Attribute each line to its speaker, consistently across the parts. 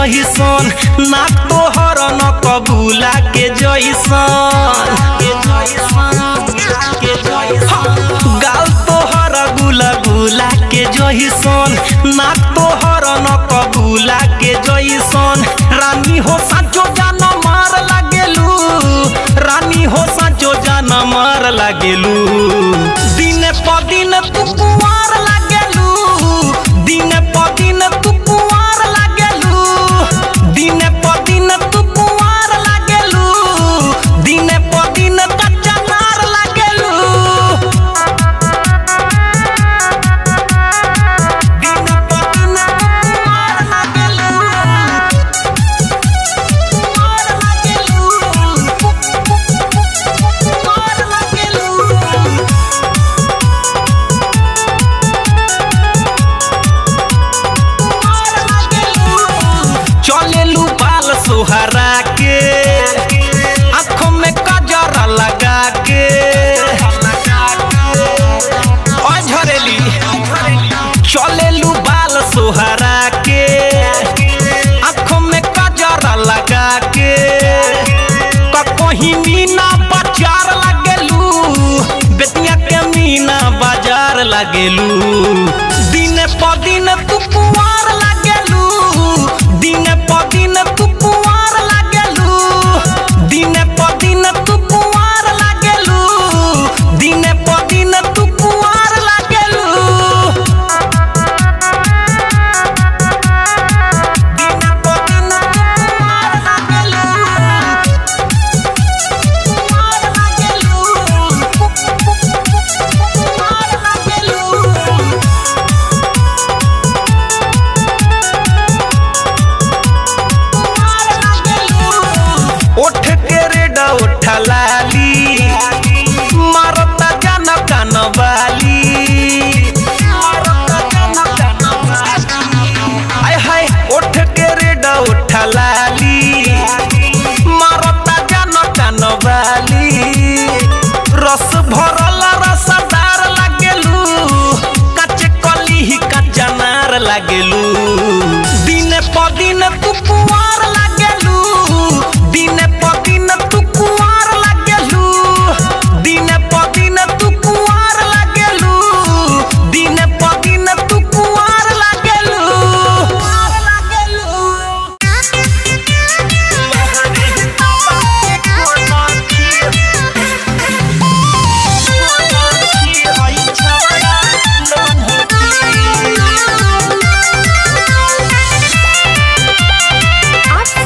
Speaker 1: जइसन ना तोहर न कबूला के जइसन गाल तोहर गुला गुला के जइसन ना तोहर न कबूला के जइसन रानी हो साचो जान मार लागेलू रानी हो साचो जान मार लागेलू दिन प दिन तू कुंवार लागेलू दिन प दिन तू कुंवार लागेलू दिन प दिन तू कुंवार लागेलू दिन प दिन कच्चा नार लागेलू दिन प दिन तू कुंवार लागेलू कुंवार लागेलू कुंवार लागेलू चलेलू बाल सोहरा के आँखों में कजरा लगा के ओ झरेली चलेलू बाल सोहरा के आँखों में कजरा लगा के कहीं मीना बाजार लागेलू बेतिया के मीना बाजार लागेलू दिन प दिन तू कुंवार लागेलू दिन प दिन तू कुंवार लागेलू दिन प दिन तू कुंवार लागेलू दिन प दिन तू कुंवार लागेलू दिन प दिन तू कुंवार लागेलू कुंवार लागेलू कुंवार लागेलू ओठ के रेड ओठा लाली मारता जान कान वाली आय हाय ओठ के रेड ओठा लाली मारता जान कान वाली रस भरल रसदार लागेलू कच्चे कली ही कच्चा नार लागेलू दिन प दिन तू कुंवार लागेलू दिन प दिन तू कुंवार लागेलू दिन प दिन तू कुंवार लागेलू दिन प दिन तू कुंवार लागेलू
Speaker 2: आप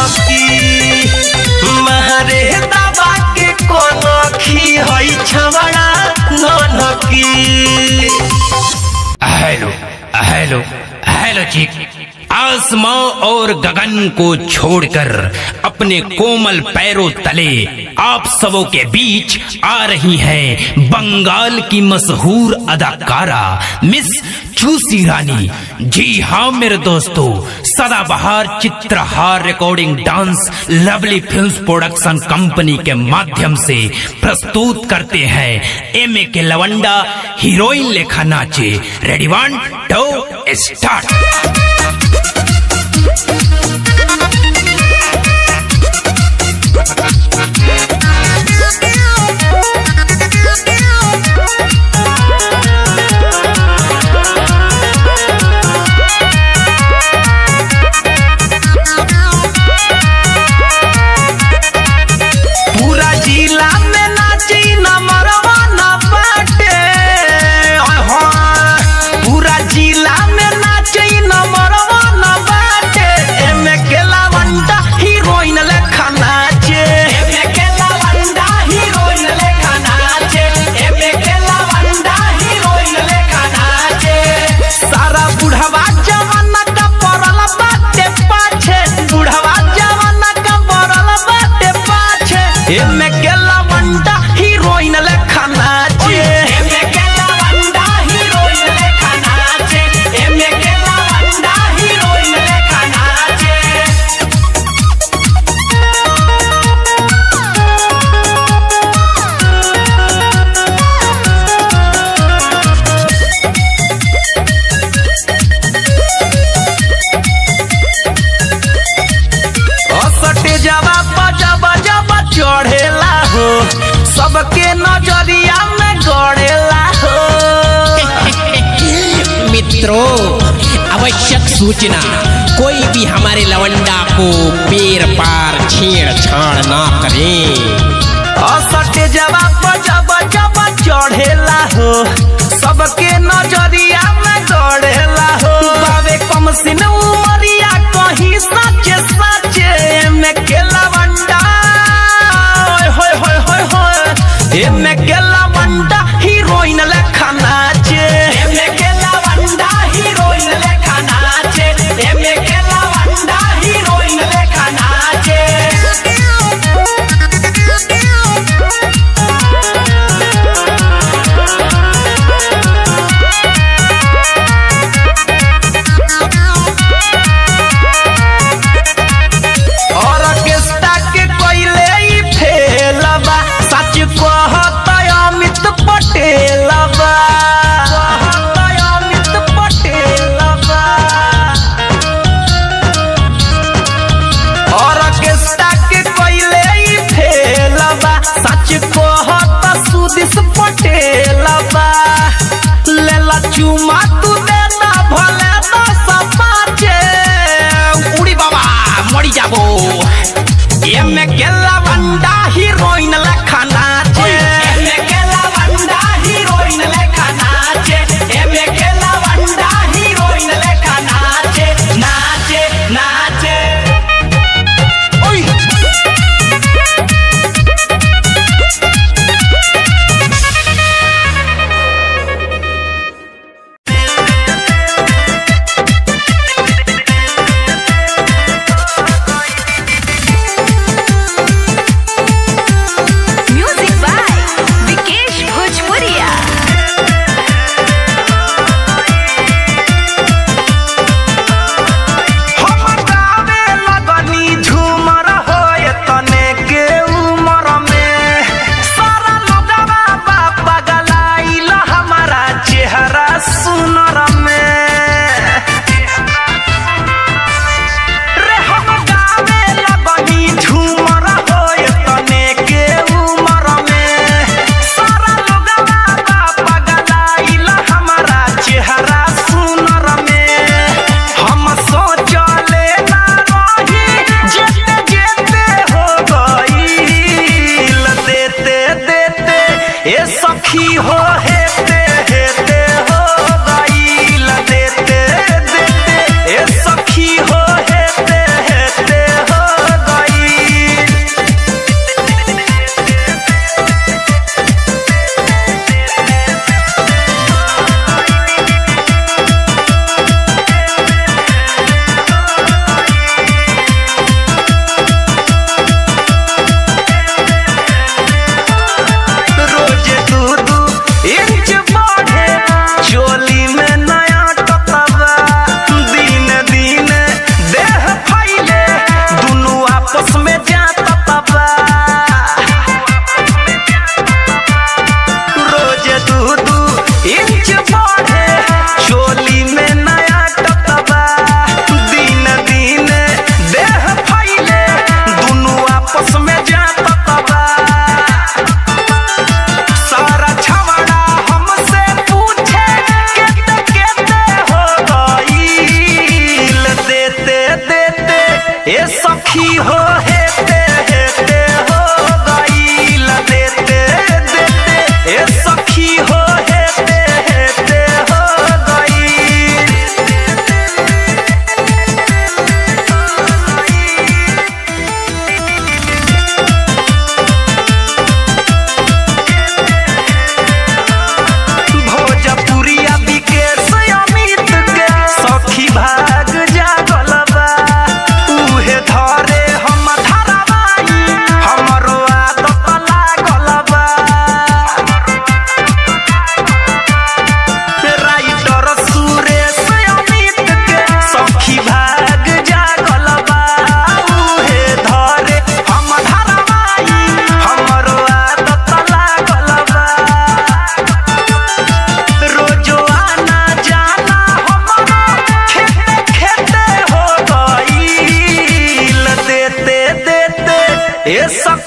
Speaker 1: की मारे दबा के कोन खी हई छवड़ा नन की
Speaker 2: हेलो हेलो हेलो चिक आसमां और गगन को छोड़कर अपने कोमल पैरों तले आप सबों के बीच आ रही हैं बंगाल की मशहूर अदाकारा मिस चूसी रानी जी हाँ मेरे दोस्तों सदाबहार Chitrahar recording dance lovely films production company के माध्यम से प्रस्तुत करते हैं एम ए के लवंडा हीरोइन लेखा नाचे रेडी वन टू स्टार्ट
Speaker 1: पूरा जिला में नाची नंबरवा न बाटे हाँ, पूरा जिला में नाची नंबरवा न बाटे एमे के लवंडा हीरोइन लेखा नाचे एमे के लवंडा हीरोइन लेखा नाचे एमे के लवंडा हीरोइन लेखा नाचे सारा बुढ़वा जवाना का पड़ल बाटे पाछे बुढ़वा जवाना का पड़ल बाटे पाछे एमे के लवंडा हीरोइन लेखा नाचे एमे के लवंडा हीरोइन लेखा नाचे एमे के लवंडा हीरोइन लेखा नाचे असटे जवा बजब जब चढ़ेला हो सबके नजरिया में गड़ेला हो
Speaker 3: मित्रों आवश्यक सूचना कोई भी हमारे लवंडा को पेर पार छेड़छाड़ ना करे
Speaker 1: असटे जवा बजब जब चढ़ेला हो सबके नजरिया में गड़ेला हो बाबे कम सिन उमरिया कहीं सचे सचे में के लवंडा होय होय होय होय एमे के लवंडा हीरोइन लेखा नाचे एमे के लवंडा हीरोइन लेखा नाचे एमे के लवंडा हीरोइन लेखा नाचे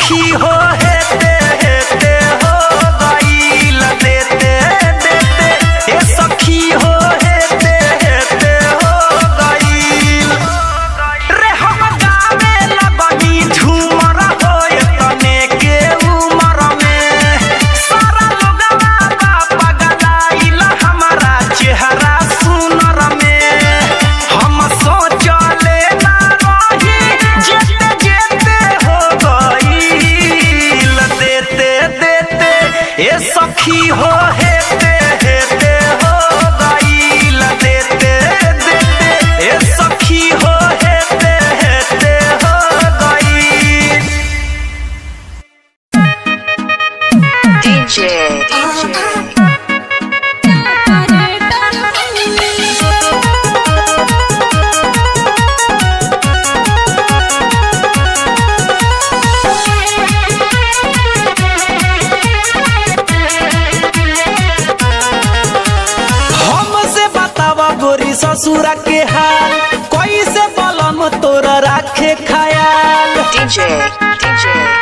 Speaker 1: सखी हो हेते हेते हो गईल देते देते ए सखी हो हेते हेते हो गईल रे हम गावे लगनी झूमर होए तने के उमर में सारा लोगवा बा पगलाइल हमारा चेहरा सुनर में हम सोचले ना रही जेते जेते हो गईल देते देते ए सखी हो हेते हेते हो गईल देते देते ए सखी हो हेते हेते हो गईल
Speaker 4: DJ, DJ.
Speaker 1: हमसे बतावा गोरी ससुरा के हाल कैसे बलम तोरा राखे खयाल
Speaker 4: DJ, DJ.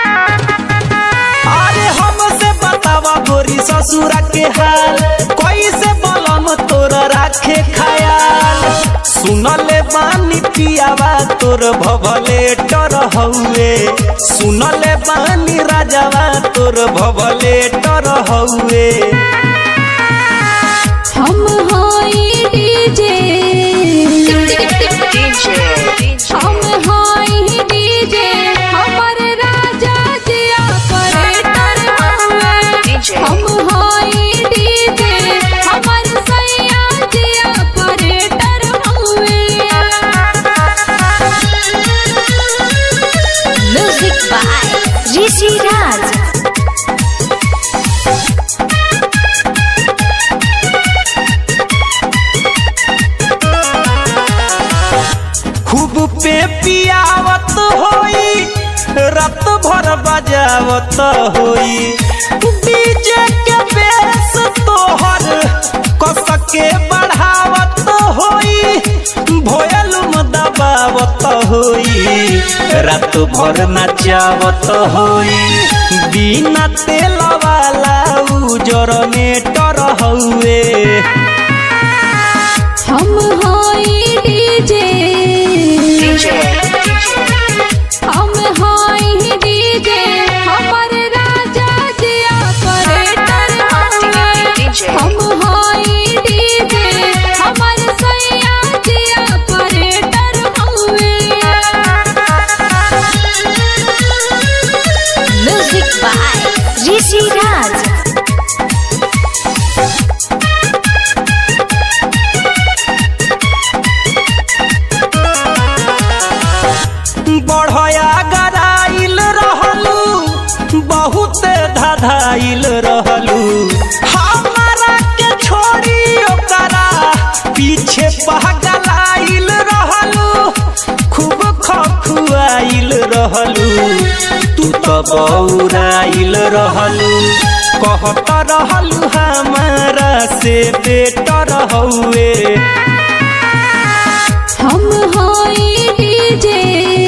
Speaker 1: अरे हमसे बतावा गोरी ससुरा के हाल कैसे बलम तोरा राखे खयाल सुनले बानी पियावा तोर भवले डर हउए सुनले बानी राजावा तोर भवले डर हउए
Speaker 5: हम हाई डीजे
Speaker 4: DJ, DJ.
Speaker 5: हम हाई डीजे हमर राजा जी ऑपरेटर हुए
Speaker 4: DJ.
Speaker 5: हम हाई डीजे हमर सैया जी ऑपरेटर हुए
Speaker 4: Music by Rishi Raj.
Speaker 1: खूब पे पियावत होई रात भर बजावत होई डीजे के बेस तोहर कस के बढ़ावत होई भोयलुम दबावत होई रात भर नचावत होई बिना तेल वाला उजर में टर हउए
Speaker 5: हम हाई डीजे
Speaker 4: DJ, DJ.
Speaker 5: हम हाई डीजे हमर राजा जी ऑपरेटर हुए
Speaker 4: DJ.
Speaker 5: हम हाई डीजे हमर सैया जी ऑपरेटर हुए
Speaker 4: Music by Rishi Raj.
Speaker 1: बढ़या गराइल रहलू बहुत धधाइल रहलू हमारा के छोड़ी ओकरा पीछे पहगलाइल रहलू खूब खखुआइल रहलू तू तो बौराइल रहलू कहत रहलू हमारा से बेटर हउए
Speaker 5: हम हाई डीजे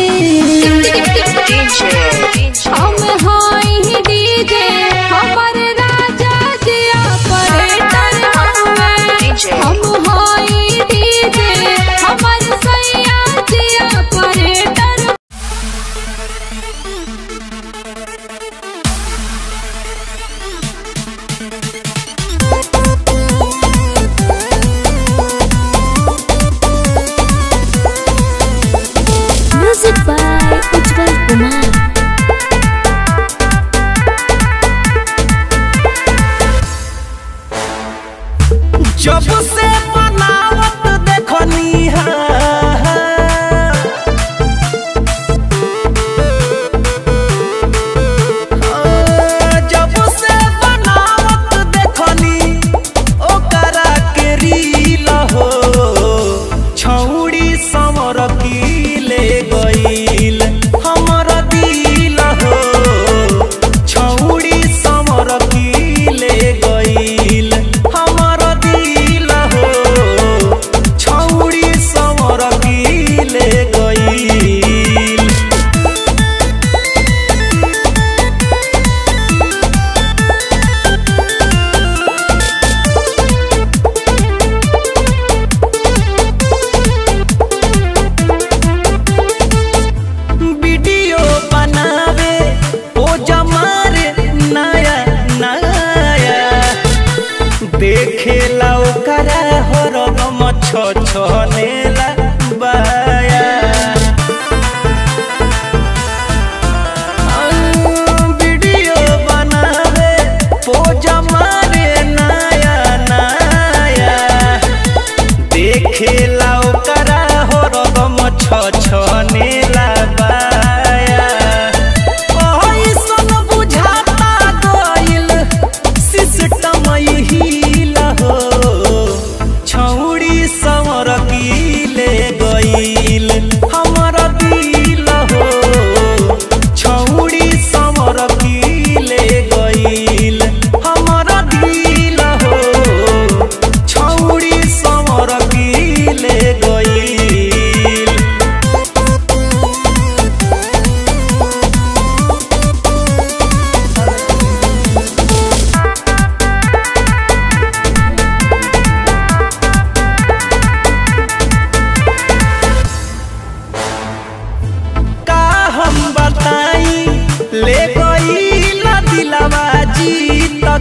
Speaker 4: DJ, DJ.
Speaker 5: हम हाई डीजे हमर राजा जी ऑपरेटर हुए
Speaker 4: DJ.
Speaker 5: हम हाई डीजे हमर सैया जी operator
Speaker 4: Music by Ujjwal Kumar.
Speaker 1: जब से बनावत देखनी है जब से बनावत देखनी ओकरा के रील हो छौड़ी समर की ले गईल हमर दिल हो छौड़ी समर की ले गईल हमर दिल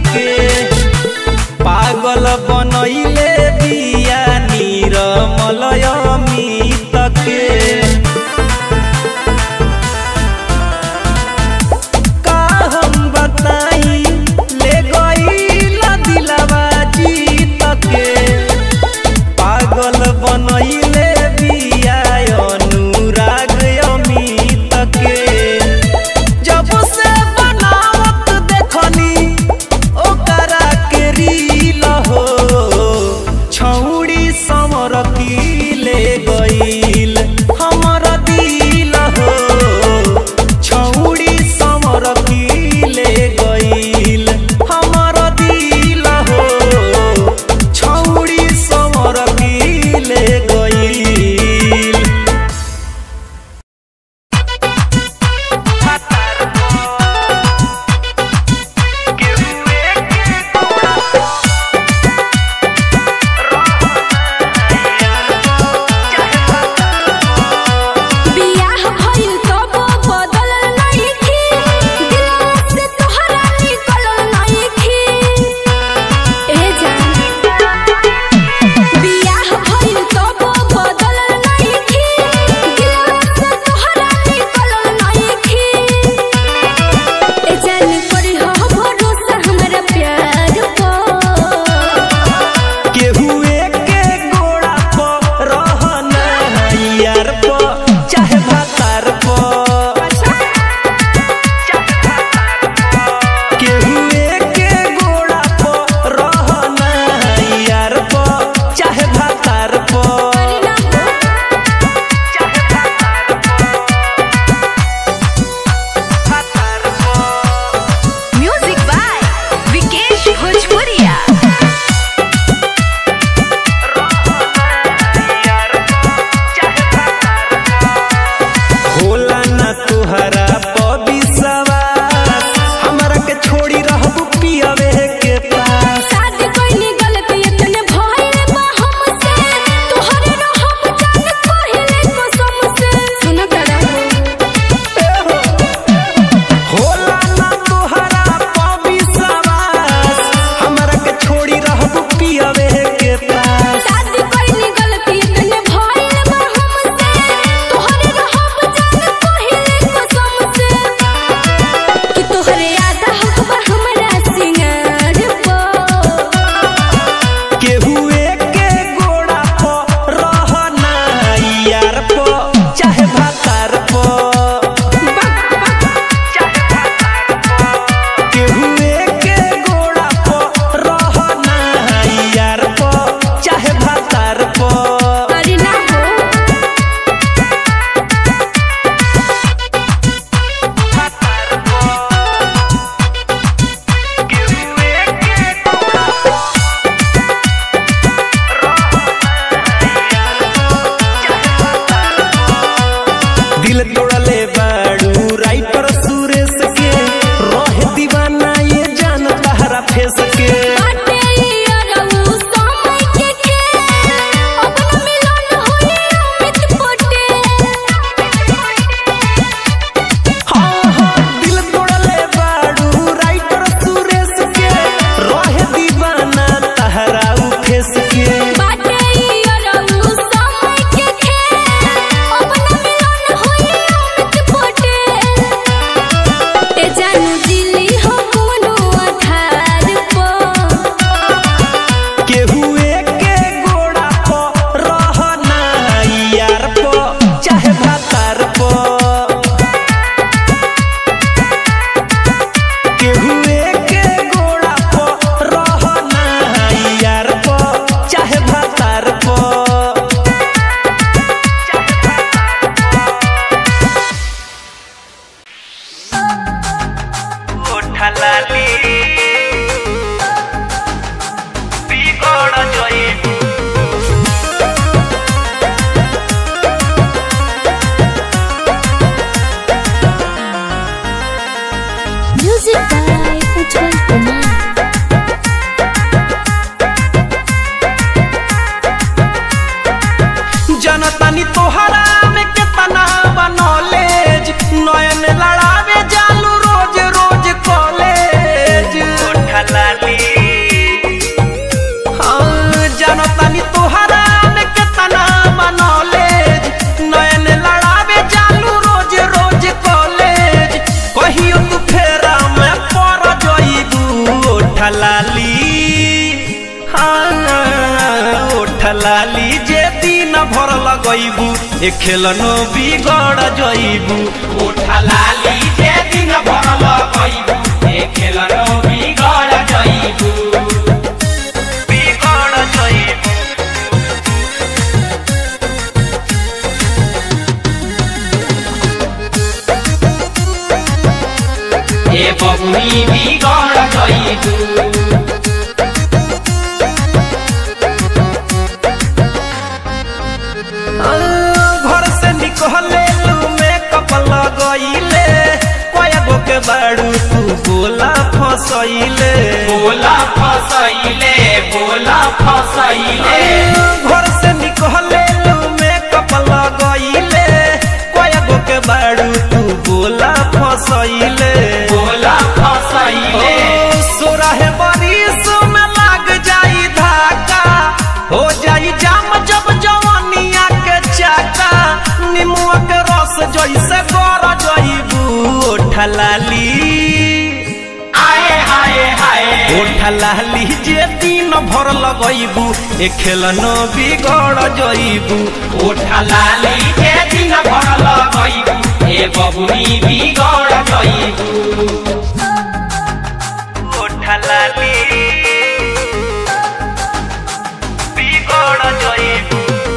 Speaker 1: के पागल बनैले बिया नीरमलय अमित के का हम बताई ले गईल दिलवा जीत के पागल बनैले बिया अनुराग अमित के जब से बनावत देखनी ओकरा के रील हो छौड़ी समर ले गईल हमर दिल हो छौड़ी समर ले गईल हमर दिल हो छौड़ी समर ले गईल
Speaker 5: बियाह भइल तबो बदल नइखी दिलवा से तोहरा निकलल नइखी ए जान बियाह भइल तबो बदल नइखी दिलवा से तोहरा निकलल नइखी ए जान करी हो भरोसा हमरा प्यार पर
Speaker 1: केहुए के गोड़ा पर रहना यार पर चाहे भातार पर केहुए के गोड़ा पर रहना यार पर चाहे भातार पर
Speaker 4: म्यूजिक बाय विकेश भोजपुरिया
Speaker 1: होला ना तुहरा पबिसवास हमरा के छोड़ी रहबू पियवे के पास
Speaker 5: शादी कइनी गलती इतने भइल बा हमसे तोहरे रहब जान पहिले कसम से सुन तड़ा
Speaker 1: होला ना तुहरा पबिसवास हमरा के छोड़ी रहबू पियवे के पास
Speaker 5: शादी कइनी गलती इतने भइल बा हमसे तोहरे रहब जान पहिले कसम से कि तोहरे याद हक बा हमरा सिंगार पर
Speaker 1: केहुए के गोड़ा पर रहना यार पर चाहे भातार पर केहुए के गोड़ा पर रहना यार पर चाहे भातार पर
Speaker 5: अरे ना हो
Speaker 1: दिल तोड़ले बाड़ू राइटर सुरेश के रहे दीवाना ये जान तहरा फेस के
Speaker 5: बाटे यारऊ समय के के अपन मिलन होई अमित पटेल
Speaker 1: हाँ हाँ दिल तोड़ले बाड़ू राइटर सुरेश के रहे दीवाना तहरा उ फेस के
Speaker 5: बाटे यारऊ समय के के अपन मिलन होई अमित पटेल ए जानू दिल्ली हो कोनो आधार पर
Speaker 1: केहुए के गोड़ा पर रहना यार पर चाहे भातार पर केहुए के गोड़ा पर रहना यार पर चाहे भातार पर ओठलाली बिगड़ जई
Speaker 4: म्यूजिक बाय उज्जवल कुमार
Speaker 1: जनतानी तोहरा में केतना बनॉलेज नयन लड़ावे जालू रोज रोज कॉलेज लगैबू ए खेलनो बिगड़ जइबू
Speaker 2: उठा लाली जे दिन भर लगैबू ए खेलनो बिगड़ जइबू
Speaker 1: बिगड़ जइबू
Speaker 2: ए बबुनी बिगड़ जइबू
Speaker 1: घर से निकले लू मेकअप लगैले कयगो के बाड़ू तू बोला फसैले
Speaker 2: बोला फसैले बोला फसैले
Speaker 1: घर से निकले लू मेकअप लगैले कयगो के बाड़ू तू बोला फसैले
Speaker 2: बोला फसैले
Speaker 1: सोरहे बरिस में लाग जाई धाका हो जाई जाम जब जवानिया के चाका निमुआ के रस जैसे गर जइबू ठलाली
Speaker 2: आए हाय हाय
Speaker 1: ठलाली जे दिन भर लगैबू ए खेलनो बिगड़ जइबू
Speaker 2: उठा लाली जे दिन भर लगैबू ए बबुनी बिगड़ जइबू
Speaker 1: ठलाली बिगड़ जइबू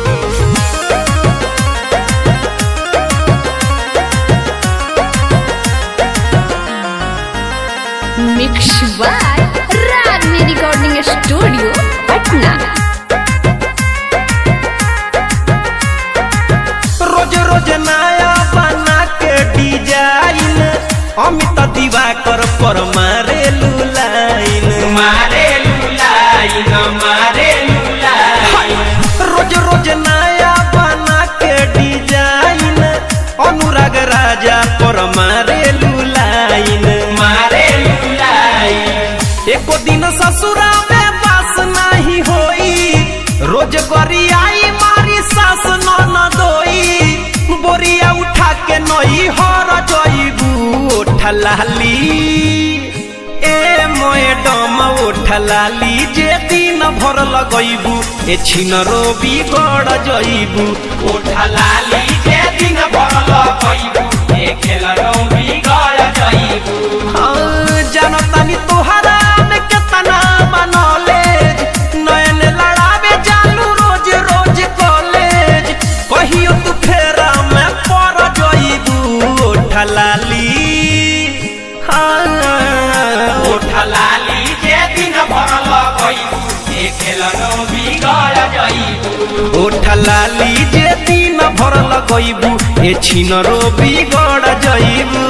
Speaker 4: mix by Ragini recording studio Patna
Speaker 1: रोज रोज नया बना के डिजाइन अमित दिवाकर पर मारे लाइन
Speaker 2: मारे लुलाइन मारे लुलाइन
Speaker 1: रोज रोज नया बना के डिजाइन अनुराग राजा पर मारे लाइन
Speaker 2: मारे लुलाइन
Speaker 1: एको दिन ससुरा में बास नहीं होई रोज गरियाई मारी सास न दोई बोरिया उठा के नई हर जइबू ठलाली ए मैडम उठलाली जे दिन भर लगैबू ए छिनरो बिगड़ जइबू
Speaker 2: उठा लाली जे दिन भर लगैबू ए खेलनो बिगड़ जइबू
Speaker 1: जानतानी तोहरा में केतना बनॉलेज नयन लड़ावे जालू रोज रोज कॉलेज कहियो तू फेरा में पड़ जइबू ठलाली हाँ
Speaker 2: उठा लाली जे दिन भर लगैबू ए खेलनो बिगड़ जइबू
Speaker 1: ठलाली जे दिन भर लगैबू ए छिनरो बिगड़ जइबू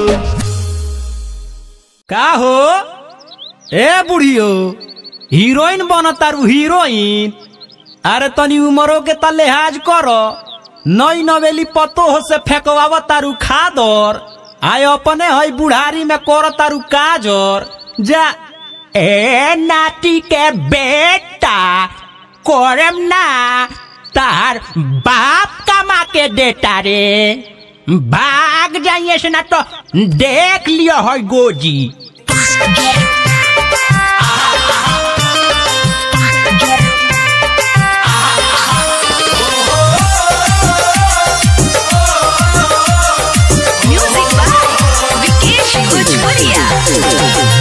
Speaker 6: का हो ए बुढ़ियो हीरोइन बन तारू हीरोइन अरे तनी उमरो के त लिहाज कर नई नवेली पतो हो से फेंकवाव तारू खादर आय अपने हई बुढ़ारी में कर तारू काजर जा ए नाटी के बेटा करम ना तार बाप कमा के देता रे भाग जाइए से ना तो देख लियो है गोजी
Speaker 4: म्यूजिक बाय विकेश भोजपुरिया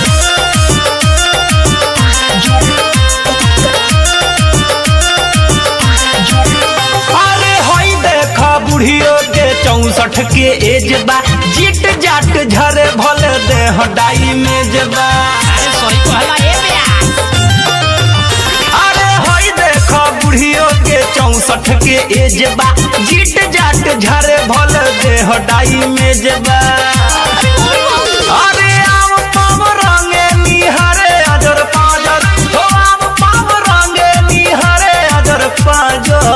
Speaker 1: अरे हई देख बुढ़ियो के चौसठ के एज बा चिट जाट झरे भले देह डाई में जबा
Speaker 3: अरे सही कहला ए बेया
Speaker 1: अरे हई देख बुढ़ियो के चौसठ के एज बा चिट जाट झरे भले देह डाई में जबा अरे आम पाम रंगे निहरे अजर पाजर हो आम पाम रंगे निहरे अजर पाजर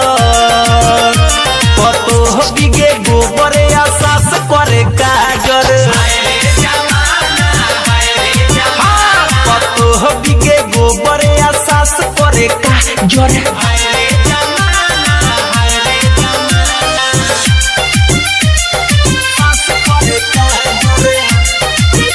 Speaker 1: पतो बिगे गोबरे आसास करे काजर हाँ, पतो बिगे गोबरे आसास करे काजर आसास करे काजर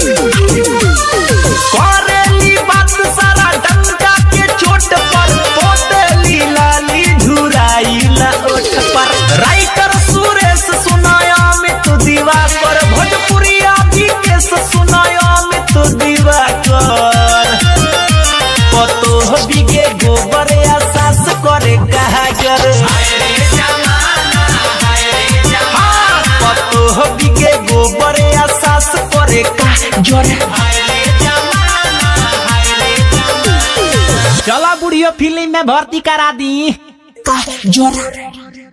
Speaker 1: करेली बात सारा डंका के चोट पर पोतेली लाली झुराइला ओठ पर राइटर सुरेश सुनाया में तू दीवा कर भोजपुरिया विकेश सुनाया में तू दीवा कर पतो बिगे गोबर या सास करे कहा कर हाँ, पतो बिगे गोबर या सास करे का जर
Speaker 6: चला बुढ़ियो फिल्म में भर्ती करा दी
Speaker 3: का जोरा